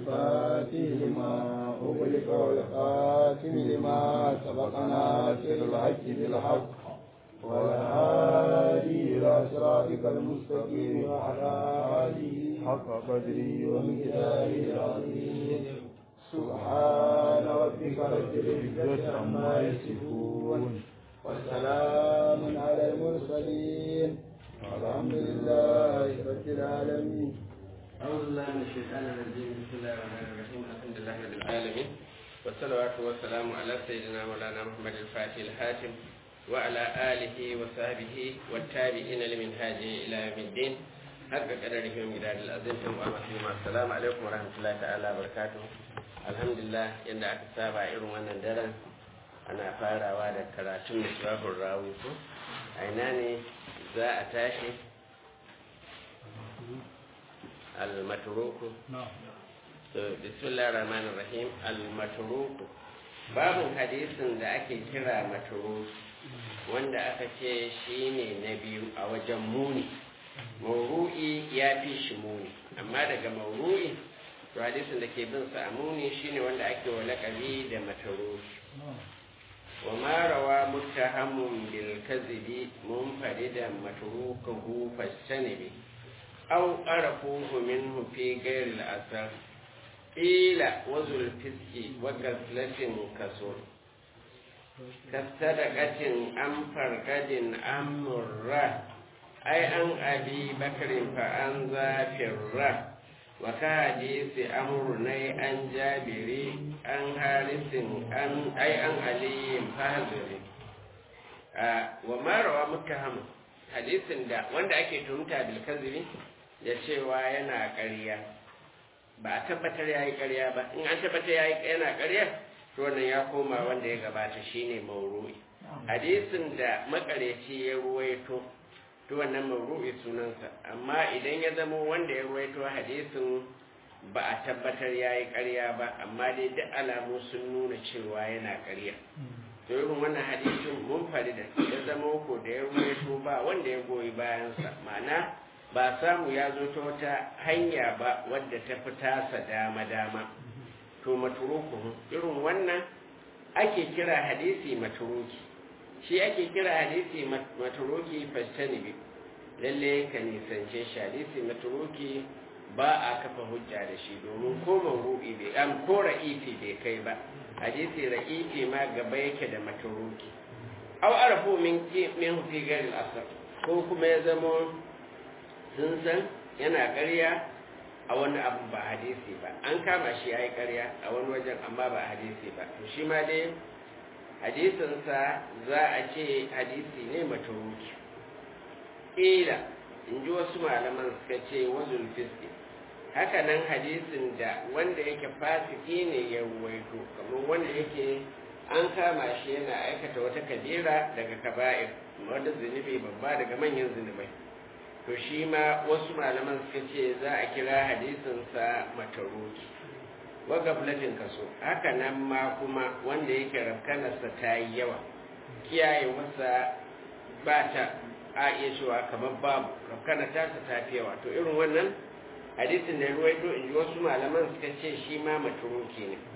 الفاتح لما أغلق والخاتم لما سبق ناصر الحق بالحق والهادي إلى صراطك المستقيم وعلى آله حق قدره ومقداره العظيم سبحان ربك رب العزة عما يصفون وسلام على المرسلين الحمد لله رب العالمين أعوذ بالله من الشيطان الرجيم بسم الله الرحمن الرحيم الحمد لله رب العالمين والصلوات والسلام على سيدنا مولانا محمد الفاتح الحاتم وعلى آله وصحبه والتابعين لمنهاج إلى يوم الدين حق قدره ومقدار العظيم وأمسلم السلام عليكم ورحمة الله تعالى وبركاته الحمد لله إن أكتسابا إرم أن درن أنا فاروا da karatun misbahul rawi ko a ina ne za a tashi al-matruku to bismillahir rahmanir rahim al-matruku babun hadisin da ake kira matruku wanda aka ce shine na biyu a wajen muni mauru'i ya fi shi muni amma daga mauru'i to hadisin da ke bin sa a muni shine wanda ake wa lakabi da matruku وما روى متهم بالكذب منفردا متروكه فاجتنب أو عرفوه منه في غير الأثر قيل وذو الفسق وكسلة كسر كالسرقة أم فرقد أم مرة أي عن أبي بكر فأن ذا وكحديث أمرني عن جابر عن حارث عن أي عن علي فهزر وما روى متهم hadisin da wanda ake tuhumta bil kazibi da cewa yana ƙarya ba a tabbatar yayi ƙarya ba in an tabbatar yayi yana ƙarya to wannan ya koma wanda ya gabata shine mauru'i hadisin da makareci ya ruwaito to wannan mauru'i sunansa amma idan ya zama wanda ya ruwaito hadisin ba a tabbatar yayi ƙarya ba amma dai duk alamu sun nuna cewa yana ƙarya to irin wannan hadisin mun fari da ya zama ko da ya ruwaito ba wanda ya goyi bayansa ma'ana ba samu ya zo ta wata hanya ba wadda ta fi tasa dama dama to maturuku irin wannan ake kira hadisi maturuki shi ake kira hadisi maturuki fastanibi lalle ka nisance shi hadisi maturuki ba a kafa hujja da shi domin ko mawru'i bai am ko ra'ifi bai kai ba hadisi ra'ifi ma gaba yake da maturuki aw arafu min min fi gari asar ko kuma ya zama sun san yana ƙarya a wani abu ba hadisi ba an kama shi ya yi ƙarya a wani wajen amma ba hadisi ba to shi ma dai hadisinsa za a ce hadisi ne maturuki ƙila in ji wasu malaman suka ce wazul fiski haka nan hadisin da wanda yake fasiki ne ya ruwaito kamar wanda yake an kama shi yana aikata wata kabira daga kaba'ir wanda zunubi babba daga manyan zunubai to shi ma wasu malaman suka ce za a kira hadisinsa mataruki wa gaflatin kaso haka nan ma kuma wanda yake rafkanarsa ta yi yawa kiyaye masa ba ta a iya cewa kamar babu rafkanar ta ta fi yawa to irin wannan hadisin da ruwaito in ji wasu malaman suka ce shi ma maturuki ne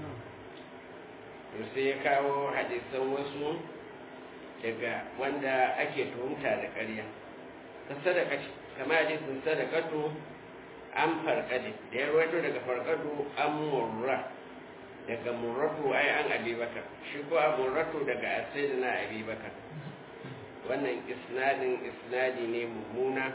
to sai ya kawo hadisan wasu daga wanda ake tuhumta da ƙarya ta sadaka kama hadisin sadakatu an farkade da ya ruwaito daga farkadu an murra daga murratu ai an abubakar shi ko a murratu daga asaidina abubakar wannan isnadin isnadi ne mummuna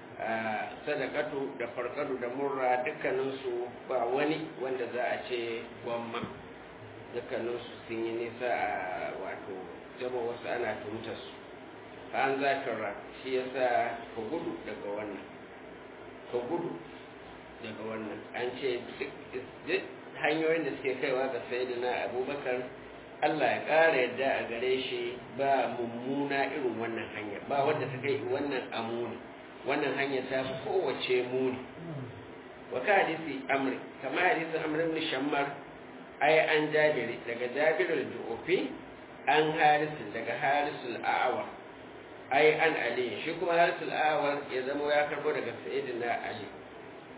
sadakatu da farkadu da murra dukkaninsu ba wani wanda za a ce gwamma dukkaninsu sun yi nisa a wato zama wasu ana tumta su an zakara shi ya sa ka gudu daga wannan ka gudu daga wannan an ce duk hanyoyin da suke kaiwa ga sayidina abubakar allah ya ƙara yadda a gare shi ba mummuna irin wannan hanya ba wadda ta kai wannan amuni wannan hanya ta fi kowace muni wa ka hadisi amri kama hadisin amri ibn shammar ai an jabiri daga jabirul ju'ufi an harisun daga harisul a'awar ai an ali shi kuma harisul a'awar ya zama ya karbo daga sayyidina ali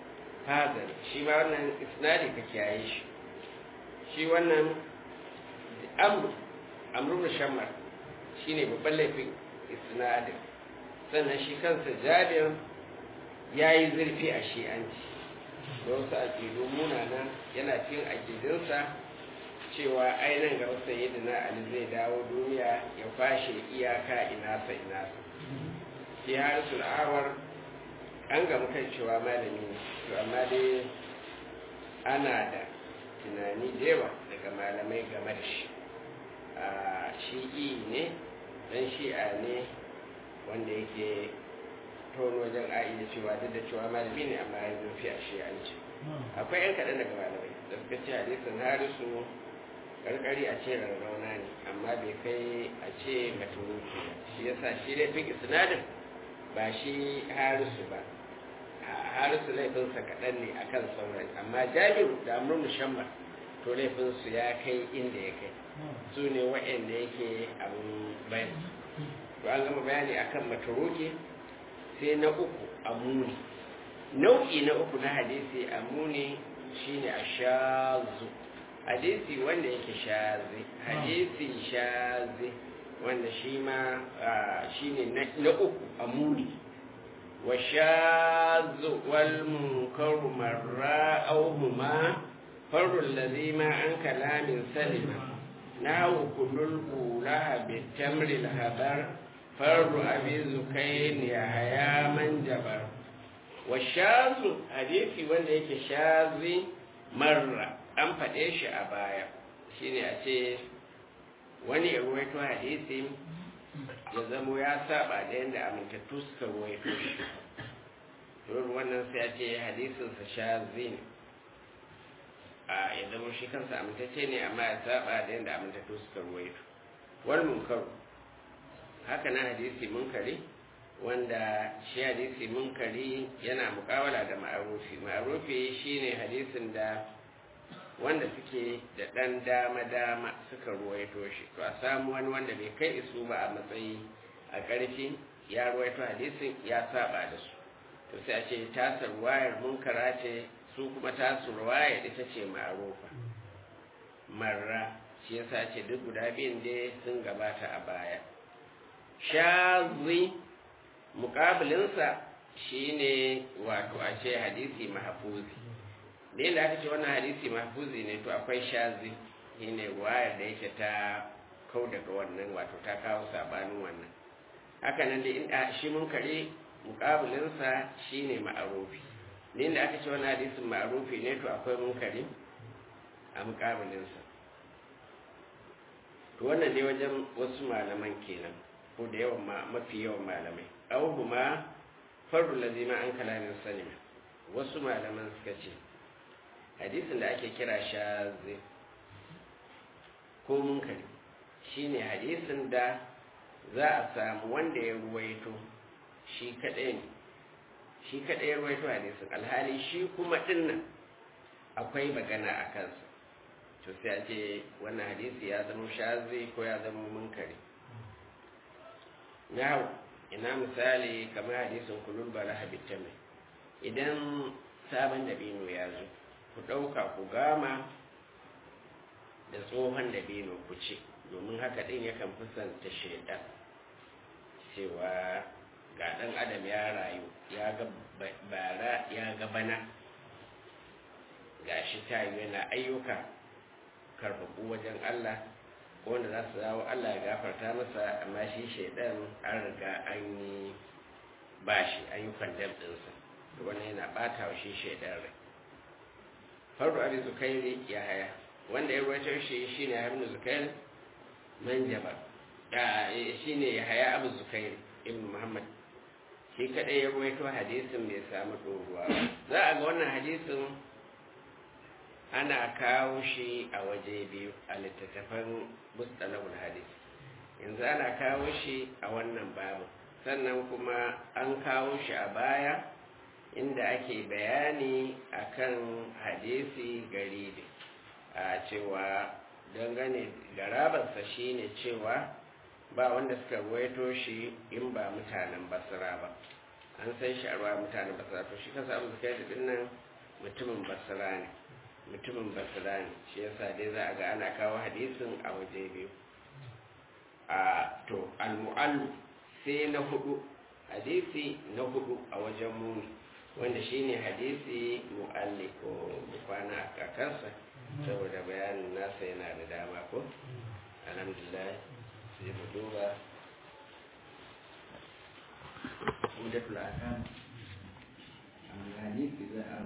hazan shi ma wannan isnadi ka kiyaye shi shi wannan amru amru da shammar shi ne babban laifin isnadin sannan shi kansa jabir ya yi zurfi a shi'anci da wasu aƙidu munana yana cin aƙidinsa cewa ainihin ga wasu yadda ali zai dawo duniya ya fashe iyaka inasa inasa shi harisul awar an gamu kan cewa malami ne to amma dai ana da tunani da yawa daga malamai game da shi a shi'i ne dan shi'a ne wanda yake tono wajen a'i da cewa duk da cewa malami ne amma ya zurfi a shi'anci akwai yan kaɗan daga malamai da suka ce hadisin harisu karkari a ce rarrauna ne amma bai kai a ce maturuki shi yasa shi laifin isnadin ba shi harisu ba harisu laifinsa kaɗan ne a kan sauran amma jabiru da amur musamman to laifinsu ya kai inda ya kai su ne wa'anda yake abin bayan to an gama bayani akan maturuki sai na uku amuni nau'i na uku na hadisi amuni shine ashazu hadisi wanda yake shazi hadisi shazi wanda shi ma shi ne na uku a muni wa shazu wal munkaru marra auhuma farul ladhi ma an kalamin salima nahu kullul ula bi tamri al habar farru abi zukayn ya haya man jabar wa shazu hadisi wanda yake shazi marra an faɗe shi a baya shine a ce wani ya ruwaito hadisi ya zamo ya saba da yadda amintattu suka ruwaito shi to wannan sai a ce hadisinsa shazi ne a ya zama shi kansa amintacce ne amma ya saba da yadda amintattu suka ruwaito wal munkaru haka na hadisi munkari wanda shi hadisi munkari yana mukawala da ma'arufi ma'arufi shine hadisin da wanda suke da ɗan dama-dama suka ruwaito shi to a samu wani wanda bai kai isu ba a matsayi a ƙarfi ya ruwaito hadisin ya saba da su to sai a ce tasar wayar munkara ce su kuma tasar wayar ita ce ma'arufa marra shi yasa ce duk guda biyun dai sun gabata a baya shazi muƙabilinsa shine wato a ce hadisi mahafuzi da yadda aka ce wannan hadisi mahfuzi ne to akwai shazi shine wayar da yake ta kau daga wannan wato ta kawo sabanin wannan haka nan da in shi mun kare mukabilinsa shine ma'arufi da yadda aka ce wannan hadisin ma'arufi ne to akwai mun kare a mukabilinsa to wannan ne wajen wasu malaman kenan ko da yawan mafi yawan malamai auhuma fardu lazima an kalamin salima wasu malaman suka ce hadisin da ake kira shazi ko munkari shine hadisin da za a samu wanda ya ruwaito shi kaɗai ne shi kaɗai ya ruwaito hadisin alhali shi kuma dinnan akwai magana a kansa to sai a ce wannan hadisi ya zama shazi ko ya zama munkari na ina misali kamar hadisin kulul bala habitta mai idan sabon dabino ya zo ku ɗauka ku gama da tsohon dabino ku ce domin haka ɗin yakan fusanta shaidan cewa ga ɗan adam ya rayu ya ga bara ya ga bana ga shi ta yana ayyuka karfafu wajen Allah wanda za su dawo Allah ya gafarta masa amma shi shaidan an riga an yi bashi ayyukan dabdinsa wannan yana ɓata wa shi shaidan rai fardu abin zukairi ya haya wanda ya ruwaito shi shi ne ibn zukair manjaba shi ne ya haya abu zukair ibn muhammad shi kadai ya ruwaito hadisin bai samu ɗoruwa za a ga wannan hadisin ana kawo shi a waje biyu a littattafan mustalahul hadis yanzu ana kawo shi a wannan babu sannan kuma an kawo shi a baya inda ake bayani akan hadisi garibi a cewa dangane garabarsa shine cewa ba wanda suka ruwaito shi in ba mutanen basra ba an san shi a ruwa mutanen basra to shi kasa abu suka yi nan mutumin basra ne mutumin basra ne shi yasa dai za a ga ana kawo hadisin a waje biyu a to al-mu'allu sai na hudu hadisi na hudu a wajen muni wanda shine hadisi mu'alli ko kwana a kakansa saboda bayanin nasa yana da dama ko alhamdulillah sai mu duba mudatul akam hadisi za a